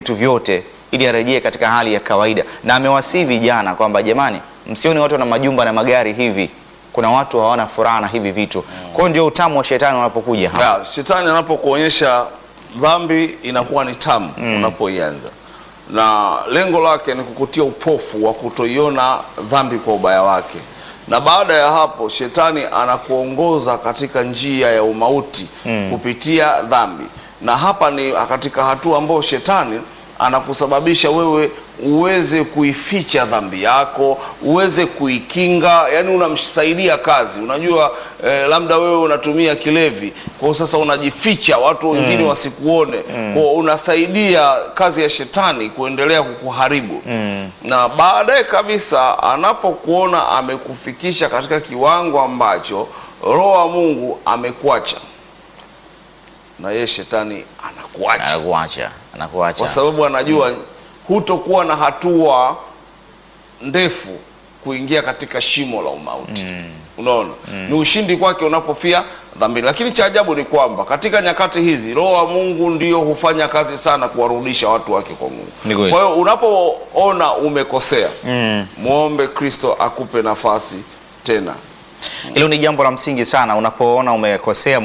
vitu vyote ili arejee katika hali ya kawaida, na amewasihi vijana kwamba jamani, msioni watu wana majumba na magari hivi, kuna watu hawana furaha na hivi vitu. Kwa hiyo ndio utamu wa shetani unapokuja hapa. Ya, shetani anapokuonyesha dhambi inakuwa ni tamu unapoianza, na lengo lake ni kukutia upofu wa kutoiona dhambi kwa ubaya wake, na baada ya hapo shetani anakuongoza katika njia ya umauti kupitia dhambi, na hapa ni katika hatua ambayo shetani anakusababisha wewe uweze kuificha dhambi yako, uweze kuikinga, yani unamsaidia kazi. Unajua eh, labda wewe unatumia kilevi, kwa hiyo sasa unajificha watu wengine wasikuone, kwa hiyo unasaidia kazi ya shetani kuendelea kukuharibu na baadaye kabisa anapokuona amekufikisha katika kiwango ambacho Roho wa Mungu amekuacha, na yeye shetani anakuacha Anakuacha, anakuacha. kwa sababu anajua hutokuwa na hatua ndefu kuingia katika shimo la umauti. Unaona, ni ushindi kwake unapofia dhambini. Lakini cha ajabu ni kwamba katika nyakati hizi Roho wa Mungu ndio hufanya kazi sana kuwarudisha watu wake kwa Mungu. Ni kweli. Kwa hiyo unapoona umekosea, muombe Kristo akupe nafasi tena. Hilo ni jambo la msingi sana. Unapoona umekosea,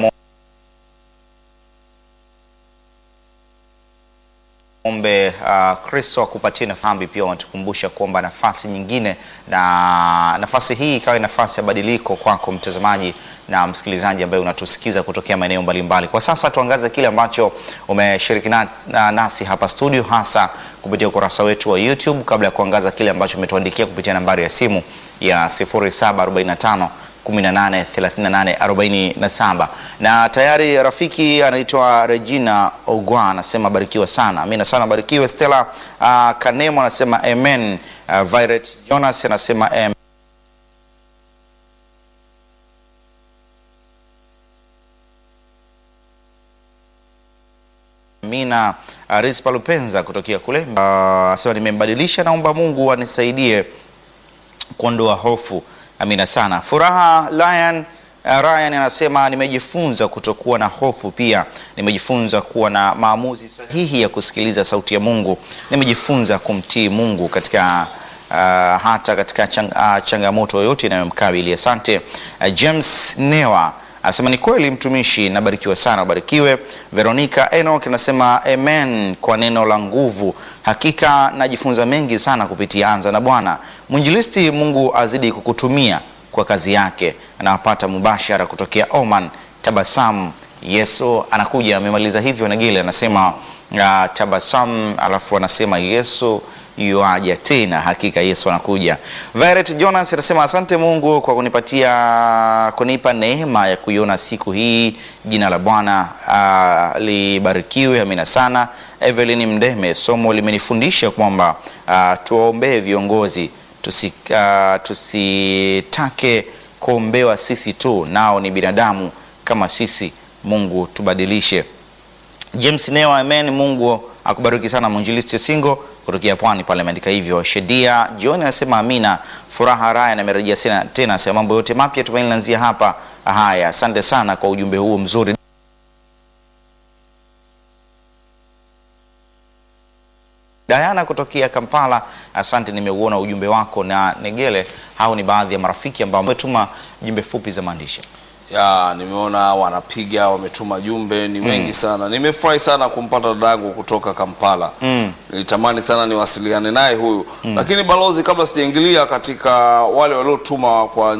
ombe uh, Kristo akupatie nafasi. Pia wanatukumbusha kuomba nafasi nyingine, na nafasi hii ikawe nafasi ya badiliko kwako mtazamaji na msikilizaji ambaye unatusikiza kutokea maeneo mbalimbali. Kwa sasa tuangaze kile ambacho umeshiriki na, na, nasi hapa studio, hasa kupitia ukurasa wetu wa YouTube, kabla ya kuangaza kile ambacho umetuandikia kupitia nambari ya simu ya 0745 183847 na tayari rafiki anaitwa Regina Ogwa anasema barikiwa sana. Amina sana, barikiwe. Stella uh, Kanemo anasema amen. Uh, Violet Jonas anasema amen. Amina. Uh, Rispa Lupenza kutokea kule uh, anasema nimembadilisha, naomba Mungu anisaidie kuondoa hofu. Amina sana. Furaha Lion uh, Ryan anasema nimejifunza kutokuwa na hofu, pia nimejifunza kuwa na maamuzi sahihi ya kusikiliza sauti ya Mungu. Nimejifunza kumtii Mungu katika uh, hata katika chang, uh, changamoto yoyote inayomkabili. Asante. Uh, James Newa anasema ni kweli mtumishi, nabarikiwa sana, ubarikiwe. Veronica Enoch anasema amen kwa neno la nguvu. Hakika najifunza mengi sana kupitia Anza na Bwana. Mwinjilisti, Mungu azidi kukutumia kwa kazi yake. Anawapata mubashara kutokea Oman. Tabasamu, Yesu anakuja. Amemaliza hivyo Nagile anasema uh, tabasamu, alafu anasema Yesu yuaja tena, hakika Yesu anakuja. Violet Jonas anasema asante Mungu kwa kunipatia kunipa neema ya kuiona siku hii. Jina la Bwana uh, libarikiwe. Amina sana. Evelyn Mdeme, somo limenifundisha kwamba uh, tuwaombee viongozi tusi, uh, tusitake kuombewa sisi tu, nao ni binadamu kama sisi. Mungu tubadilishe. James Newa, amen. Mungu akubariki sana. Mwinjilisti Singo kutokea Pwani pale ameandika hivyo. Shedia John anasema amina. Furaha Raya amerejea tena tena, asema mambo yote mapya tumaini lanzia hapa. Haya, asante sana kwa ujumbe huo mzuri. Diana kutokea Kampala, asante, nimeuona ujumbe wako. Na Negele, hao ni baadhi ya marafiki ambao wametuma jumbe fupi za maandishi. ya nimeona wanapiga wametuma jumbe ni wengi sana. Nimefurahi sana kumpata dadangu kutoka Kampala. Nilitamani sana niwasiliane naye huyu, lakini balozi, kabla sijaingilia katika wale waliotuma kwa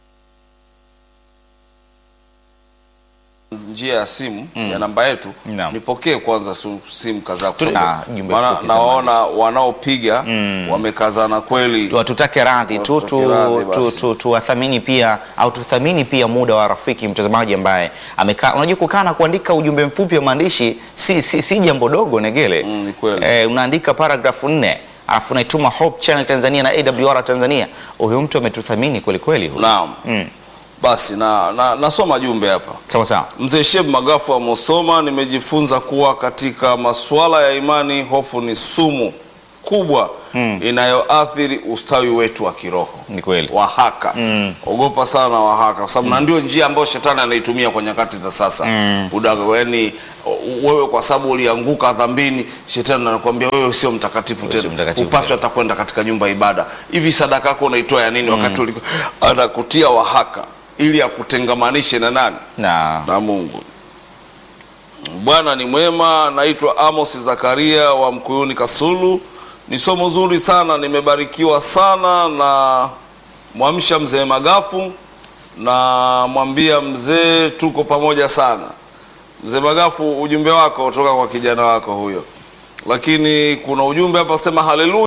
njia ya simu ya namba yetu, Naam. nipokee kwanza su- simu kadhaa Tuna kutoka. jumbe Maana fupi za naona wanaopiga wamekazana kweli. Tu- tutake radhi tu Tutake radhi tu- basi. tu- tuwathamini pia au tuthamini pia muda wa rafiki mtazamaji ambaye amekaa. Unajua, kukaa na kuandika ujumbe mfupi wa maandishi si, si, si jambo dogo Negele. Mm, ni kweli. Eh, unaandika paragrafu nne alafu unaituma Hope Channel Tanzania na AWR Tanzania. Huyu mtu ametuthamini kweli kweli huyu. Naam. Basi na, na nasoma jumbe hapa. Sawa sawa. Mzee Sheb Magafu wa Musoma, nimejifunza kuwa katika masuala ya imani hofu ni sumu kubwa inayoathiri ustawi wetu wa kiroho Ni kweli. wahaka ogopa sana wahaka kwa sababu na ndio njia ambayo shetani anaitumia kwa nyakati za sasa udaga yani wewe kwa sababu ulianguka dhambini shetani anakuambia wewe sio mtakatifu sio tena mtakatifu upaswi hata kwenda katika nyumba ya ibada hivi sadaka yako unaitoa ya nini wakati uliko anakutia wahaka ili akutengamanishe na nani na na Mungu. Bwana ni mwema. Naitwa Amos Zakaria wa Mkuyuni Kasulu. Ni somo zuri sana, nimebarikiwa sana na mwamsha mzee Magafu na mwambia mzee tuko pamoja sana. Mzee Magafu, ujumbe wako kutoka kwa kijana wako huyo, lakini kuna ujumbe hapa sema haleluya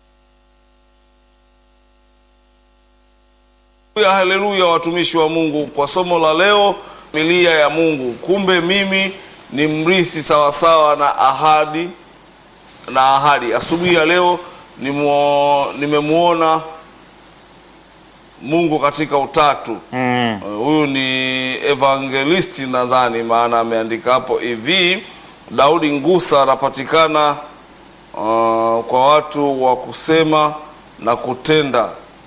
Haleluya, haleluya, watumishi wa Mungu, kwa somo la leo, familia ya Mungu. Kumbe mimi ni mrithi sawasawa na ahadi na ahadi. Asubuhi ya leo nimuo- nimemwona Mungu katika utatu. mm, Uh, Huyu ni evangelisti nadhani, maana ameandika hapo hivi. Daudi Ngusa anapatikana uh, kwa watu wa kusema na kutenda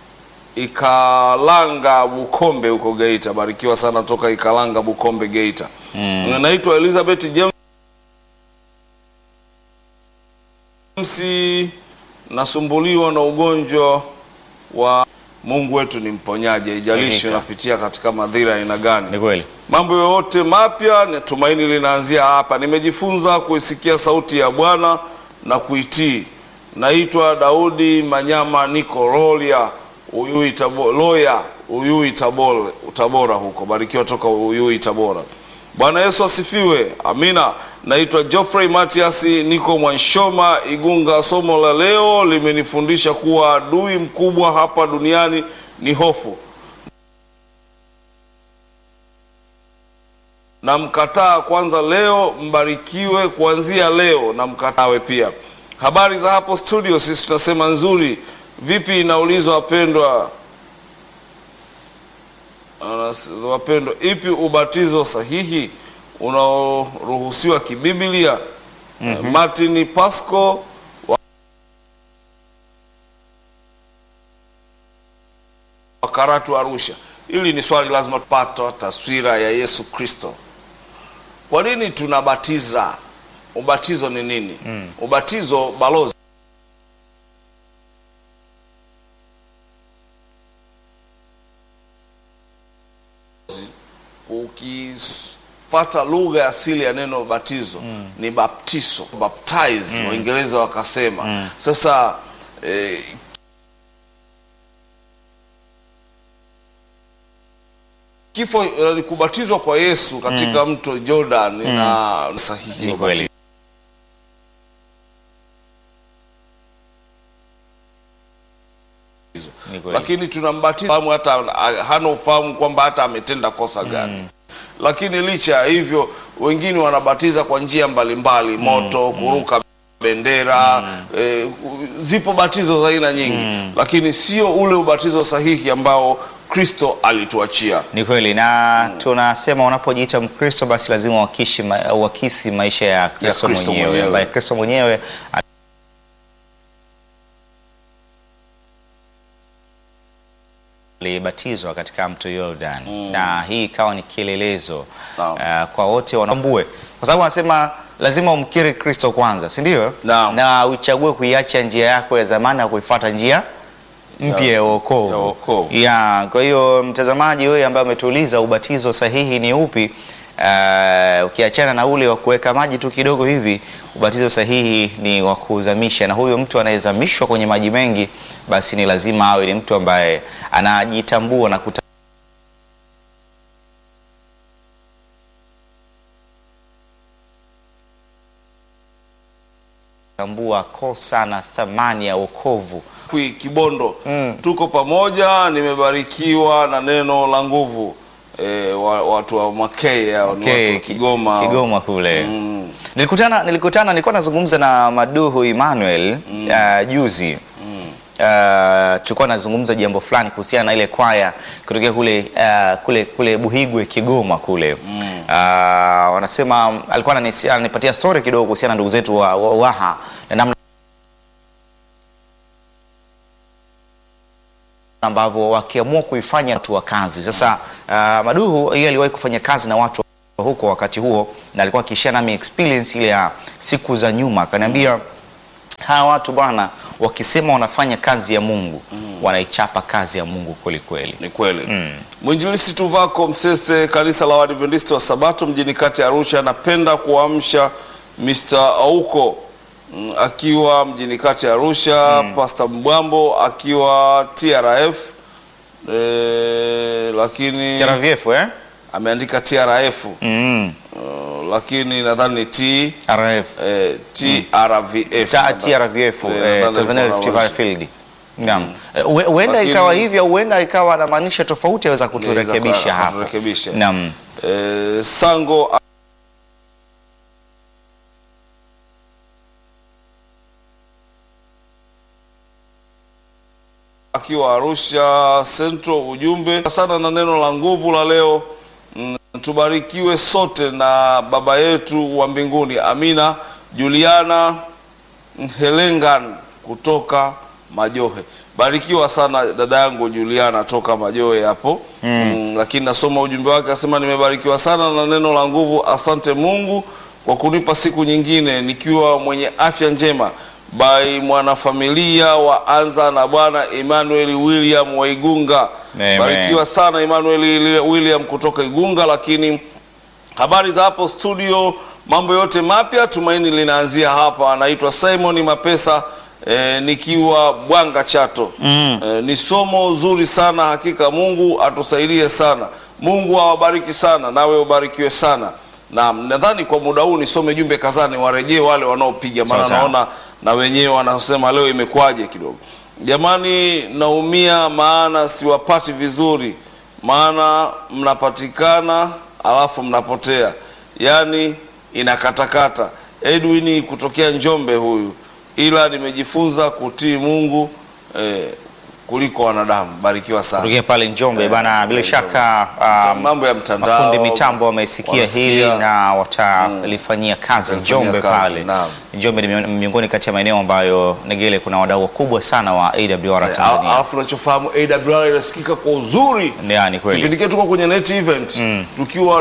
Ikalanga Bukombe huko Geita. Barikiwa sana toka Ikalanga Bukombe Geita. mm. Naitwa Elizabeth James, nasumbuliwa na ugonjwa wa Mungu wetu ni mponyaji, haijalishi Hakika. unapitia katika madhira ya aina gani. Ni kweli. Mambo yoyote mapya ni tumaini linaanzia hapa. Nimejifunza kuisikia sauti ya Bwana na kuitii. Naitwa Daudi Manyama, niko Rolia Uyui Tabo, Loya Uyui Tabora, Tabora huko. Barikiwa toka Uyui Tabora. Bwana Yesu asifiwe. Amina. Naitwa Geoffrey Matias, niko Mwanshoma Igunga. Somo la leo limenifundisha kuwa adui mkubwa hapa duniani ni hofu. namkataa kwanza leo, mbarikiwe kuanzia leo, na mkatawe pia. Habari za hapo studio, sisi tunasema nzuri. Vipi inaulizwa wapendwa, Anas- wapendwa, ipi ubatizo sahihi unaoruhusiwa kibiblia? Martin Pasco wa- wa Karatu Arusha. Hili ni swali lazima tupata taswira ya Yesu Kristo. Kwa nini tunabatiza? Ubatizo ni nini? Ubatizo balozi ukifata lugha ya asili ya neno batizo ni baptizo, baptize Waingereza wakasema. Sasa eh, kifo eh, kubatizwa kwa Yesu katika mto Jordan na sahihi Ni wa kweli. Ni kweli. lakini tunambatiza fahamu hata hana ufahamu kwamba hata ametenda kosa gani. Lakini licha ya hivyo, wengine wanabatiza kwa njia mbalimbali, moto, kuruka bendera eh, zipo batizo za aina nyingi, lakini sio ule ubatizo sahihi ambao Kristo alituachia. Ni kweli na tunasema unapojiita Mkristo basi lazima uakishi ma, uakisi maisha ya Kristo Kristo mwenyewe mwenyewe. ambaye Kristo mwenyewe alibatizwa katika mto Jordan na hii ikawa ni kielelezo Naam. uh, kwa wote wanaombue, kwa sababu anasema lazima umkiri Kristo kwanza, si ndio? Naam. Na uchague kuiacha njia yako ya zamani na kuifuata njia mpya ya wokovu. ya wokovu. Ya, kwa hiyo mtazamaji wewe ambaye umetuuliza ubatizo sahihi ni upi? Uh, ukiachana na ule wa kuweka maji tu kidogo hivi, ubatizo sahihi ni wa kuzamisha, na huyo mtu anayezamishwa kwenye maji mengi, basi ni lazima awe ni mtu ambaye anajitambua na kuta tambua kosa na thamani ya wokovu. Kwi Kibondo Mm. tuko pamoja, nimebarikiwa na neno la nguvu. E, wa, watu wa Makei hao ni Okay, watu wa Ki- Kigoma Kigoma kule. Mm. Nilikutana nilikutana nilikuwa nazungumza na Maduhu Emmanuel uh, juzi Uh, tulikuwa nazungumza jambo fulani kuhusiana na ile kwaya kutokea kule uh, kule kule Buhigwe Kigoma kule uh, wanasema alikuwa ananisi- ananipatia story kidogo kuhusiana na ndugu zetu wa, wa Waha na namna ambavyo wakiamua kuifanya watu wa kazi. Sasa uh, Maduhu yeye aliwahi kufanya kazi na watu huko wakati huo, na alikuwa akishare nami experience ile ya siku za nyuma, akaniambia hawa watu bwana, wakisema wanafanya kazi ya Mungu wanaichapa kazi ya Mungu kweli kweli. Ni kweli. Mwinjilisti Tuvako Msese, kanisa la Waadventista wa Sabato mjini kati ya Arusha, anapenda kuamsha Mr. Auko mm, akiwa mjini kati ya Arusha, Pastor Mbwambo akiwa TRF eh, lakini TRVF eh? ameandika TRF Mm. uh, lakini nadhani ni T RF. eh, TRVF Ta- TRVF Eh, eh, nadhani Tanzania alikuwa Rift Valley anamaanisha. Field. Naam. Eh, hue- Huenda Lakini- ikawa hivyo, huenda ikawa anamaanisha tofauti, aweza Inaweza kuturekebisha kuwa- hapo. kuturekebisha. Naam. Eh, Sango akiwa Arusha Central, ujumbe sana na neno la nguvu la leo. Mm, tubarikiwe sote na baba yetu wa mbinguni. Amina. Juliana Helengan kutoka Majohe. Barikiwa sana dada yangu Juliana toka Majohe hapo mm. Lakini nasoma ujumbe wake, asema nimebarikiwa sana na neno la nguvu. Asante Mungu kwa kunipa siku nyingine nikiwa mwenye afya njema. By mwanafamilia wa Anza na Bwana Emmanuel William wa Igunga. Amen. Barikiwa sana Emmanuel William kutoka Igunga, lakini Habari za hapo studio, mambo yote mapya, tumaini linaanzia hapa. Anaitwa Simon Mapesa eh, nikiwa Bwanga Chato. Eh, ni somo zuri sana hakika. Mungu atusaidie sana, Mungu awabariki sana, nawe ubarikiwe sana. Na nadhani kwa muda huu nisome jumbe kadhaa, niwarejee wale wanaopiga, maana Sawa sawa. naona na wenyewe wanasema leo imekuwaje kidogo. Jamani, naumia maana siwapati vizuri, maana mnapatikana alafu mnapotea, yaani inakatakata. Edwin kutokea Njombe huyu, ila nimejifunza kutii Mungu eh, kuliko wanadamu. Barikiwa sana. Kutokea pale Njombe Eh, bana, bila Njombe. shaka um, Mambo ya mtandao, mafundi mitambo wamesikia wanasikia. hili na watalifanyia kazi Watalifanyia Njombe kazi, pale. naam. Njombe ni mion- miongoni kati ya maeneo ambayo Negele kuna wadau wakubwa sana wa AWR Eh, Tanzania. Alafu unachofahamu AWR inasikika kwa uzuri Ni kweli. Kipindi kile tuko kwenye net event tukiwa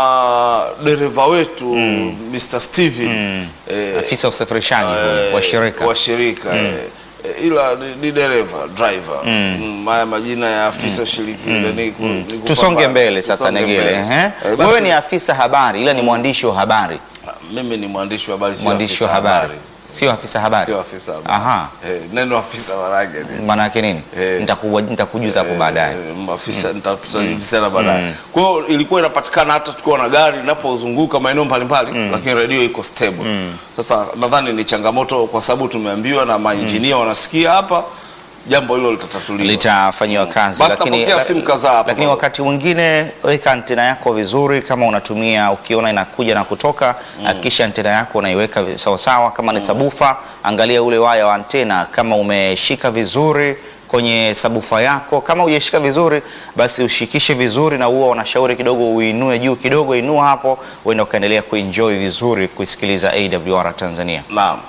na dereva wetu Mr. Steven eh, Afisa wa usafirishaji eh, wa shirika. wa shirika eh, eh, ila ni, ni dereva driver mm. Haya majina ya afisa shiriki ni ku- ni kupambana. Tusonge mbele sasa Tusonge Negele. mbele. ehe. Eh, basi, Wewe ni afisa habari ila ni mwandishi wa habari. mimi ni mwandishi wa habari sio Mwandishi afisa wa habari. Sio afisa habari. sio afisa habari Aha. eh, neno afisa marage ni Maana yake nini? Eh. Nitakuwa nitakujuza hapo baadaye. Eh, maafisa tutajibisana baadaye. Kwa hiyo ilikuwa inapatikana hata tukiwa na gari linapozunguka maeneo mbalimbali, lakini redio iko stable. Sasa nadhani ni changamoto, kwa sababu tumeambiwa na mainjinia wanasikia hapa, jambo hilo litatatuliwa. litafanyiwa kazi Basi napokea simu kadhaa hapa lakini baba. wakati mwingine weka antena yako vizuri kama unatumia ukiona inakuja na kutoka hakikisha antena yako unaiweka vi- sawasawa kama ni sabufa angalia ule waya wa antena kama umeshika vizuri kwenye sabufa yako kama hujashika vizuri basi ushikishe vizuri na huwa wanashauri kidogo uinue juu kidogo inua hapo uenda ukaendelea kuenjoy vizuri kuisikiliza AWR Tanzania Naam.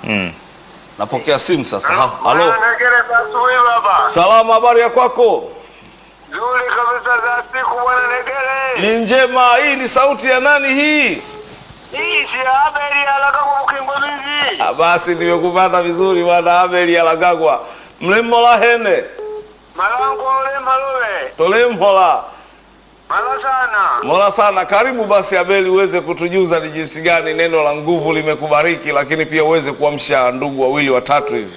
Napokea simu sasa. Ha- Halo. Negere asubuhi baba. Salama, habari ya kwako? Nzuri kabisa za siku bwana Negere. Ni njema. Hii ni sauti ya nani hii? Hii si habari ya laka kwa mkingo mingi. Ah, Basi nimekupata vizuri bwana Abel Alagagwa. Mlemmola hene. Malango ule malowe. Tole mhola. Mala sana. Mola sana, karibu basi Abeli uweze kutujuza ni jinsi gani neno la nguvu limekubariki, lakini pia uweze kuamsha ndugu wawili watatu hivi.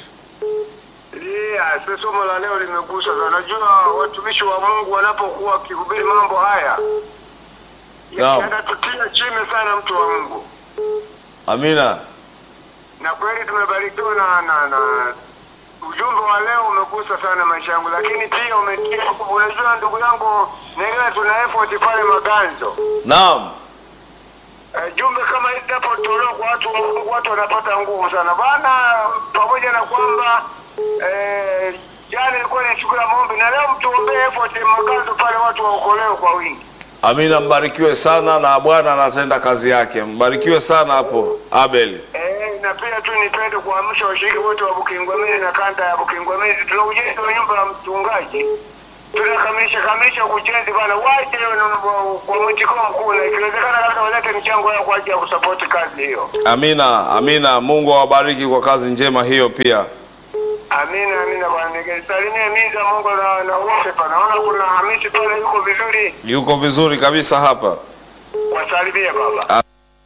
Yeah, si somo la leo limegusa sana. Unajua watumishi wa Mungu wanapokuwa wakihubiri mambo haya Naam. yanatutia chini sana mtu wa Mungu. Amina. Na kweli tumebarikiwa na, na, na ujumbe wa leo umegusa sana maisha yangu, lakini pia umetia nguvu. Unajua ndugu yangu Negere, tuna effort pale Maganzo. Naam. Eh, jumbe kama hili linapotolewa kwa watu wa Mungu, watu wanapata nguvu sana bana, pamoja na kwamba eh, jana ilikuwa ni siku ya maombi na leo mtuombee effort Maganzo pale, watu waokolewe kwa wingi. Amina, mbarikiwe sana na Bwana anatenda kazi yake. Mbarikiwe sana hapo Abel. Eh, na pia tu nipende kuamsha washiriki wote wa Bukingwamini na kanda ya Bukingwamini, tuna ujenzi wa nyumba ya mchungaji tunakamilisha kamilisha kuchezi bana, waje kwa mwitikio mkuu, na ikiwezekana kabisa walete mchango yao kwa ajili ya kusapoti kazi hiyo. Amina, amina. Mungu awabariki kwa kazi njema hiyo pia. Amina, amina bwana. Nisalimie miza Mungu na na wote pa. Naona kuna Hamisi pale yuko vizuri. Yuko vizuri kabisa hapa. Wasalimie baba.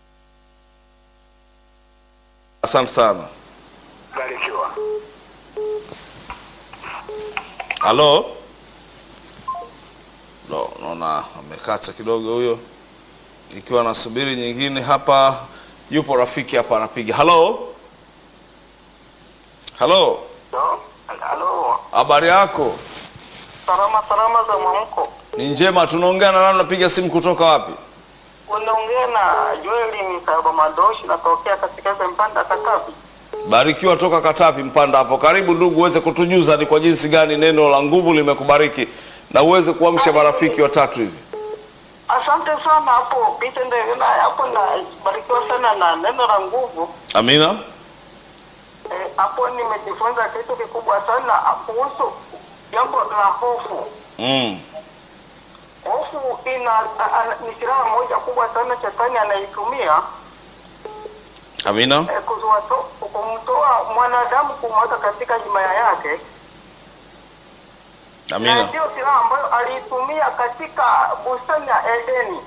Asante sana. Barikiwa. Halo? No, naona amekata kidogo huyo, ikiwa nasubiri nyingine hapa. Yupo rafiki hapa anapiga. Halo, halo, Halo. habari yako? Salama salama za mwamko. Ni njema. Tunaongea na nani? Unapiga simu kutoka wapi? Unaongea na Joel Misaba Madoshi natokea katika Mpanda Katavi. Barikiwa toka Katavi Mpanda hapo. Karibu ndugu, uweze kutujuza ni kwa jinsi gani neno la nguvu limekubariki na uweze kuamsha marafiki watatu hivi. Asante sana hapo Peter Ndegena hapo na barikiwa sana na neno la nguvu. Amina. Eh, hapo nimejifunza kitu kikubwa sana kuhusu jambo la hofu. Mm. Hofu ina a- a- ni silaha moja kubwa sana shetani anaitumia Amina. eh, kuzuato- kumtoa mwanadamu kumweka katika himaya yake, na Amina. ndio silaha ambayo aliitumia katika bustani ya Edeni.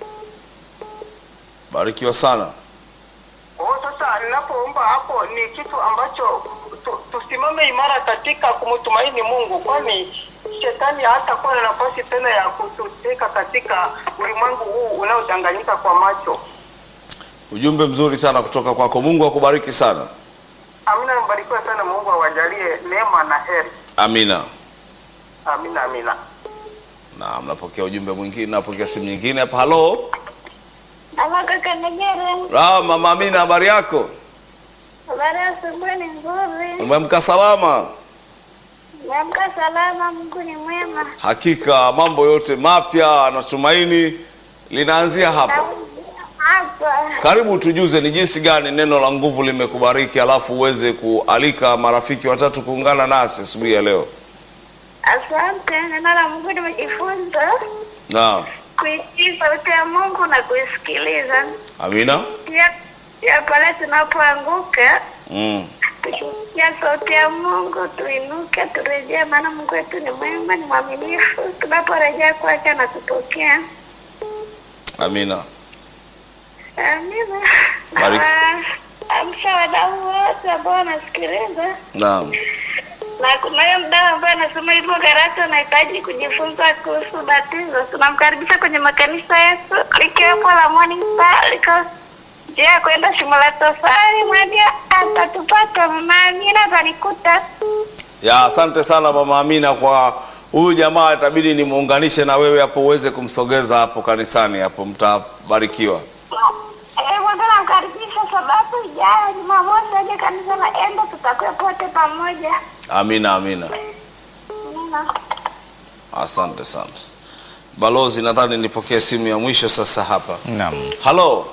Barikiwa sana. Kwa hiyo sasa, ninapoomba hapo ni kitu ambacho tu- tusimame imara katika kumtumaini Mungu, kwani shetani hatakuwa na nafasi tena ya kututeka katika ulimwengu huu unaodanganyika kwa macho. Ujumbe mzuri sana kutoka kwako. Mungu akubariki sana. Amina, mbarikiwe sana. Mungu awajalie neema na heri. Amina. Amina, amina. Na mnapokea ujumbe mwingine, napokea simu nyingine hapa. Halo. Halo kaka Negere, Ah, mama Amina, habari yako? habari ya asubuhi ni nzuri. Umeamka salama? Niamka salama, Mungu ni mwema. Hakika mambo yote mapya na tumaini linaanzia hapa. Hapa Karibu tujuze ni jinsi gani neno la nguvu limekubariki, alafu uweze kualika marafiki watatu kuungana nasi asubuhi ya leo. asante. Neno la Mungu nimejifunza Naam. kuitii sauti ya Mungu na kuisikiliza. Amina. Pia pia pale tunapoanguka Mm. tusikia sauti ya Mungu, tuinuke, turejee, maana Mungu wetu ni mwema, ni mwaminifu. Tunaporejea kwake anatupokea. Amina. Amina. Bariki. Na amsha wadau wote ambao wanasikiliza Naam. na kunayo mdau ambaye anasema hivyo Karate anahitaji kujifunza kuhusu batizo. Tunamkaribisha kwenye makanisa yetu likiwepo la Morning Star liko njia ya kwenda shimo la tofali mwaja atatupata mama Amina atanikuta. Ya, asante sana mama Amina kwa huyu jamaa, itabidi nimuunganishe na wewe hapo uweze kumsogeza hapo kanisani hapo, mtabarikiwa. Eh, mwambie namkaribisha sababu ijayo Jumamosi aje kanisa la Endo, tutakuwa pote pamoja. Amina, amina. Amina. Asante sana balozi, nadhani nipokee simu ya mwisho sasa hapa. Naam. Halo,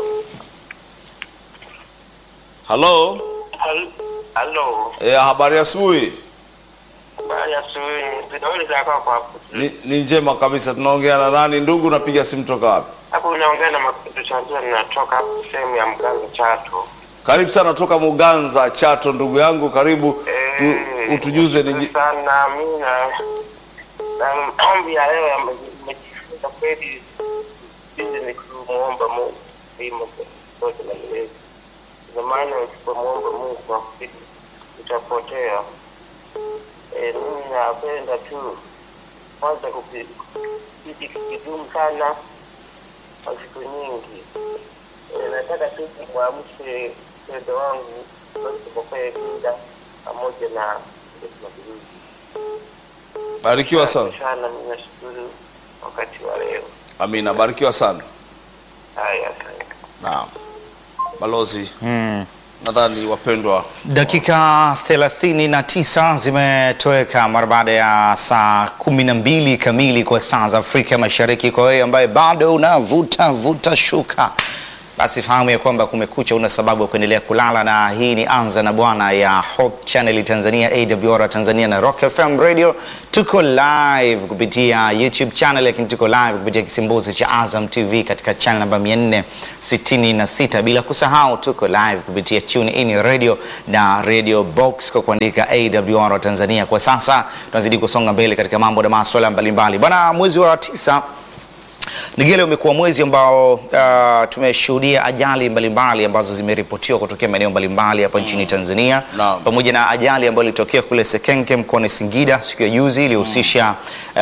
halo. Halo. E, habari ya asubuhi. Habari ya asubuhi. Vidole za kwako hapo. Ni, ni njema kabisa. Tunaongea na nani ndugu? Napiga simu toka wapi? Hapo unaongea na Makudu Chanzia, ninatoka hapo sehemu ya Mganga Chato. Karibu sana toka Muganza Chato, ndugu yangu, karibu tu, Eh, utujuze ni nashukuru sana mimi na na maombi ya leo yamejifunza kweli, sisi ni kumuomba Mungu ima zote na milele. Ndio maana usipomuomba Mungu kwa kweli utapotea. Eh, mimi napenda tu kwanza kupiti kidumu sana kwa siku nyingi. Eh, nataka tu kumwamshe mpendo wangu Bosco Kinda pamoja na Maguruzi. barikiwa sana. sana, ninashukuru wakati wa leo. Amina, barikiwa sana. Haya, asante. Naam, balozi, Mm. nadhani wapendwa Dakika 39 zimetoweka mara baada ya saa 12 kamili kwa saa za Afrika Mashariki. Kwa wewe ambaye bado unavuta vuta shuka basi fahamu ya kwamba kumekucha, una sababu ya kuendelea kulala, na hii ni Anza na Bwana ya Hope Channel Tanzania, AWR Tanzania na Rock FM Radio. Tuko live kupitia YouTube channel, lakini tuko live kupitia kisimbuzi cha Azam TV katika channel namba 466, bila kusahau tuko live kupitia Tune In Radio na Radio Box kwa kuandika AWR Tanzania. Kwa sasa tunazidi kusonga mbele katika mambo na masuala mbalimbali bwana. Mwezi wa tisa Nigele umekuwa mwezi ambao uh, tumeshuhudia ajali mbalimbali ambazo zimeripotiwa kutokea maeneo mbalimbali hapa nchini Tanzania Naam. pamoja na ajali ambayo ilitokea kule Sekenke mkoani Singida siku ya juzi iliyohusisha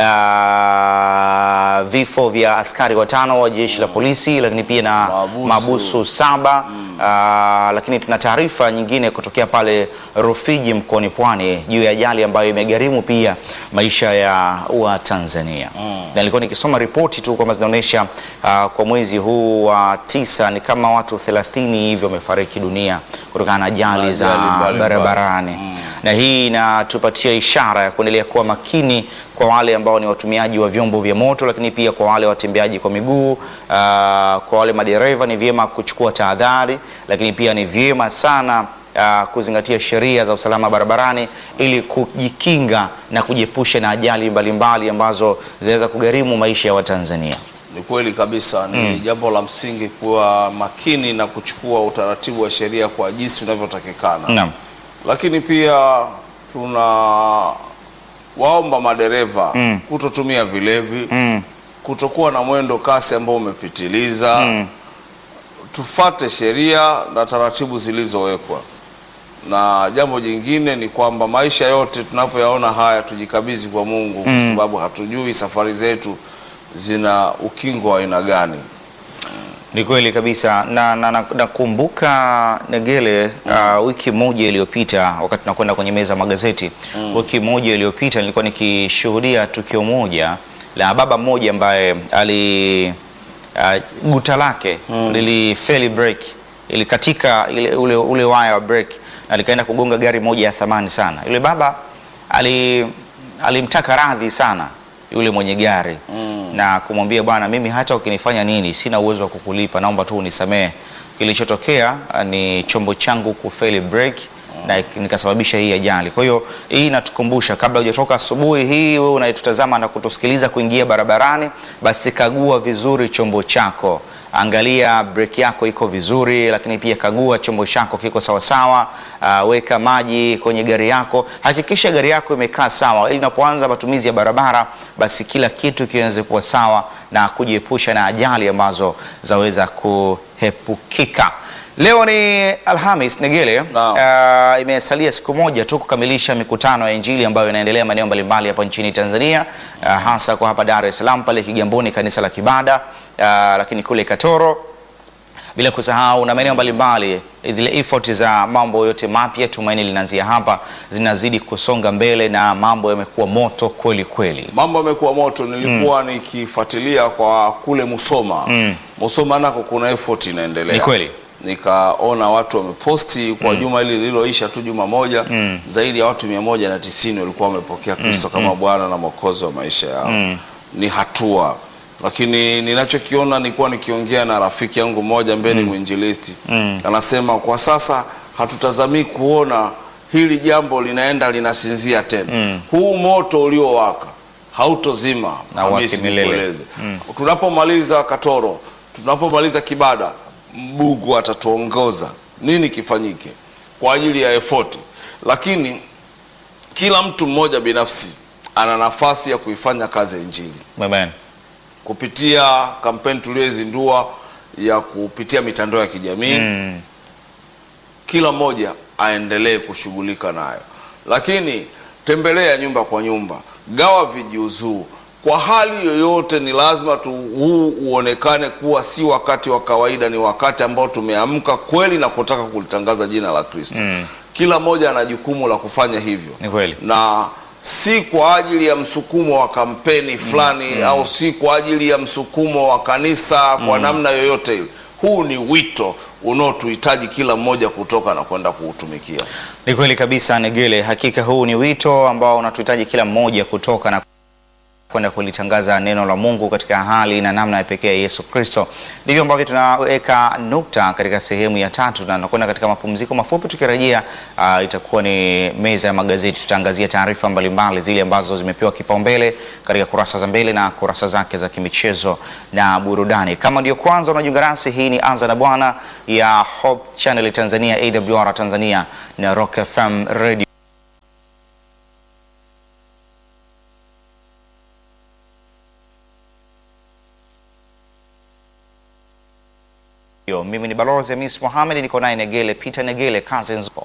uh, vifo vya askari watano wa jeshi la polisi, lakini pia na Mahabusu. mahabusu saba uh, lakini tuna taarifa nyingine kutokea pale Rufiji mkoani Pwani juu ya ajali ambayo imegharimu pia maisha ya Watanzania na nilikuwa nikisoma ripoti tu kwamba zinaonyesha uh, kwa mwezi huu wa tisa ni kama watu 30 hivyo wamefariki dunia kutokana na ajali za Ajali mbalimbali. barabarani na hii inatupatia ishara ya kuendelea kuwa makini kwa wale ambao ni watumiaji wa vyombo vya moto, lakini pia kwa wale watembeaji kwa miguu. Uh, kwa wale madereva ni vyema kuchukua tahadhari, lakini pia ni vyema sana uh, kuzingatia sheria za usalama barabarani ili kujikinga na kujiepusha na ajali mbalimbali ambazo zinaweza kugharimu maisha ya Watanzania. Ni kweli kabisa, ni jambo la msingi kuwa makini na kuchukua utaratibu wa sheria kwa jinsi unavyotakikana. Naam. Lakini pia tuna waomba madereva Mm. kutotumia vilevi, Mm. kutokuwa na mwendo kasi ambao umepitiliza. Mm. Tufate sheria na taratibu zilizowekwa, na jambo jingine ni kwamba maisha yote tunapoyaona haya tujikabidhi kwa Mungu, kwa sababu hatujui safari zetu zina ukingo wa aina gani. Ni kweli kabisa na na- na- nakumbuka Negele, uh, wiki moja iliyopita wakati nakwenda kwenye meza ya magazeti wiki moja iliyopita nilikuwa nikishuhudia tukio moja la baba mmoja ambaye ali uh, guta lake lilifeli break ilikatika ile, ule, ule waya wa break na likaenda kugonga gari moja ya thamani sana. Yule baba ali alimtaka radhi sana yule mwenye gari na kumwambia bwana, mimi hata ukinifanya nini sina uwezo wa kukulipa, naomba tu unisamehe. Kilichotokea ah, ni chombo changu kufeli break na ik- nikasababisha hii ajali. Kwa hiyo hii inatukumbusha kabla hujatoka asubuhi hii, wewe unayetutazama na kutusikiliza kuingia barabarani, basi kagua vizuri chombo chako, angalia breki yako iko vizuri, lakini pia kagua chombo chako kiko sawasawa. Uh, weka maji kwenye gari yako, hakikisha gari yako imekaa sawa, ili unapoanza matumizi ya barabara, basi kila kitu kiweze kuwa sawa na kujiepusha na ajali ambazo zaweza kuhepukika. Leo ni Alhamis Negele. Naam. Uh, imesalia siku moja tu kukamilisha mikutano ya Injili ambayo inaendelea maeneo mbalimbali hapa nchini Tanzania, uh, hasa kwa hapa Dar es Salaam pale Kigamboni kanisa la Kibada, uh, lakini kule Katoro bila kusahau na maeneo mbalimbali. Zile effort za mambo yote mapya, tumaini linaanzia hapa, zinazidi kusonga mbele na mambo yamekuwa moto kweli kweli. Mambo yamekuwa moto. Nilikuwa nikifuatilia kwa kule Musoma. Musoma nako kuna effort inaendelea. Ni kweli. Nikaona watu wameposti kwa juma hili lililoisha tu juma moja, zaidi ya watu mia moja na tisini walikuwa wamepokea Kristo kama Bwana na Mwokozi wa maisha yao. Ni hatua, lakini ninachokiona, nilikuwa nikiongea na rafiki yangu mmoja ambaye ni mwinjilisti, anasema kwa sasa hatutazamii kuona hili jambo linaenda linasinzia tena. Huu moto uliowaka hautozima. Na Hamisi, wake milele. nikueleze. Tunapomaliza Katoro, tunapomaliza Kibada, Mungu atatuongoza nini kifanyike kwa ajili ya effort, lakini kila mtu mmoja binafsi ana nafasi ya kuifanya kazi ya Injili Amen. kupitia kampeni tuliyoizindua ya kupitia mitandao ya kijamii Mm. kila mmoja aendelee kushughulika nayo, lakini tembelea nyumba kwa nyumba, gawa vijiuzuu. Kwa hali yoyote, ni lazima tu huu uonekane kuwa si wakati wa kawaida, ni wakati ambao tumeamka kweli na kutaka kulitangaza jina la Kristo. Kila mmoja ana jukumu la kufanya hivyo Ni kweli. na si kwa ajili ya msukumo wa kampeni fulani au si kwa ajili ya msukumo wa kanisa kwa namna yoyote ile. Huu ni wito unaotuhitaji kila mmoja kutoka na kwenda kuutumikia. Ni kweli kabisa Negele, hakika huu ni wito ambao unatuhitaji kila mmoja kutoka na kwenda kulitangaza neno la Mungu katika hali na namna ya pekee ya Yesu Kristo. Ndivyo ambavyo tunaweka nukta katika sehemu ya tatu, na tunakwenda katika mapumziko mafupi. Tukirejea uh, itakuwa ni meza ya magazeti. Tutaangazia taarifa mbalimbali zile ambazo zimepewa kipaumbele katika kurasa za mbele na kurasa zake za kimichezo na burudani. Kama ndio kwanza unajiunga nasi, hii ni Anza na Bwana ya Hope Channel Tanzania, AWR Tanzania na Rock FM Radio. Yo, mimi ni Balozi Hamis Mohamed, niko naye Negele Peter Negele Cousins